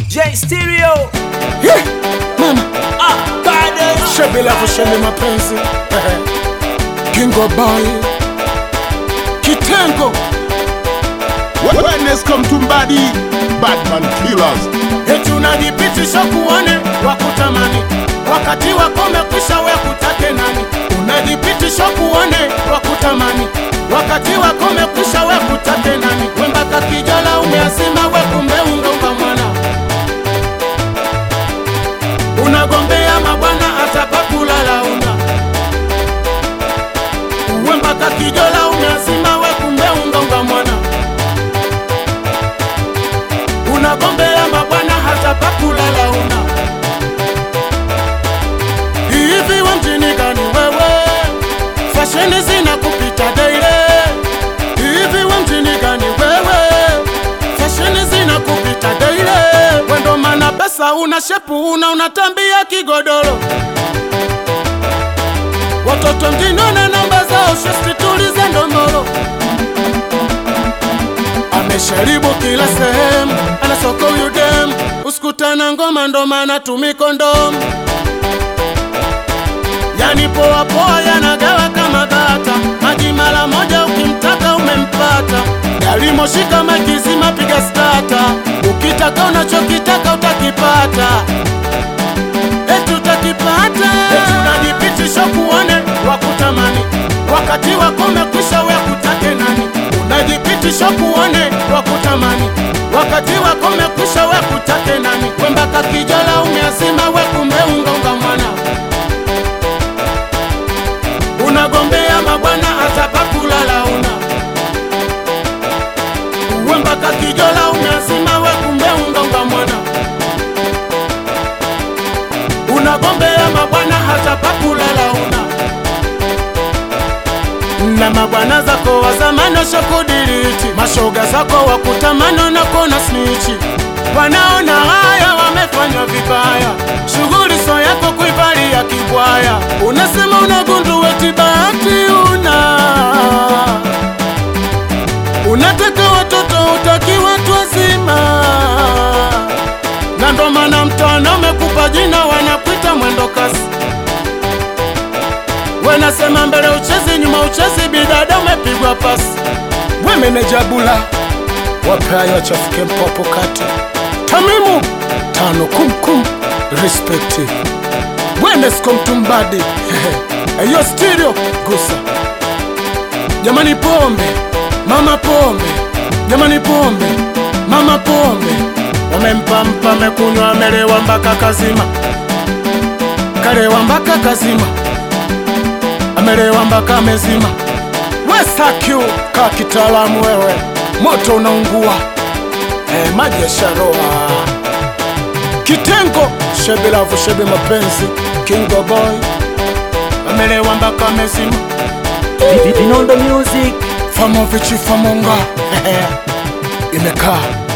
J Stereo Yeah, mama ah, bado shebe la kusheme mapenzi Kingo boy Kitengo Wellness come to body, Batman killers. eti unajipitisha kuone wakutamani wakati wako umekwisha we kutake nani unajipitisha kuone wakutamani wakati wako umekwisha we kutake nani wembaka kijala umeasima we kumbe ungonga mwana unagombea mabwana hata pakulala una wembaka kijola umeasima we kumbe ungonga mwana unagombea mabwana hata pakulala una hivi we mjini gani wewe fasheni zina kupita daire hivi we mjini gani wewe fasheni zina kupita daire wendo mana pesa una shepu una unatambia kigodoro watoto mjini wana namba zao shesti tulize ndomoro amesharibu kila sehemu, ana soko huyu dem, usikutana ngoma ndo maana tumi kondom. Yani poa poa yanagawa kama bata, maji mara moja ukimtaka umempata. Gari moshi kama kizima, piga stata, ukitaka unachokitaka utakipata eti utakipata, eti unajipitisha kuone wakutamani, wakati wako umekwisha, we kutake nani? Unajipitisha kuone wakutamani, wakati wako umekwisha, we kutake nani? Wembaka kijala umeasima, we kumbe ungonga mwana, unagombea mabwana hata pakulala una wembaka kijola umeasima, we kumbe ungonga mwana unagombea mabwana hata pakulala una na mabwana zako wa zamani washakudiriti, mashoga zako wakutamani nakona snichi, wanaona haya wamefanywa vibaya, shughuli so yako kuivalia kibwaya, unasema unagundu eti bahati una unataka watoto utaki watu wazima na ndo maana mtano umekupa jina wanakuita mwendo kasi. Wenasema mbele uchezi, nyuma uchezi, bidada umepigwa pasi. We meneja Bula, wapeayo wachafike mpopo kati. Tamimu tano kumkum respect Wenesco mtumbadi eyo stereo gusa jamani, pombe mama pombe jamani, pombe mama pombe wamempampa mekunywa amelewa mpaka kazima, kalewa mpaka kazima, amelewa mpaka amezima. Wesakyu ka kitaalamu wewe, moto unaungua eh, maji ya sharoa kitengo shebe lavu shebe mapenzi kingo boy amelewa mpaka amezima Vinondo Music famovichi famonga imekaa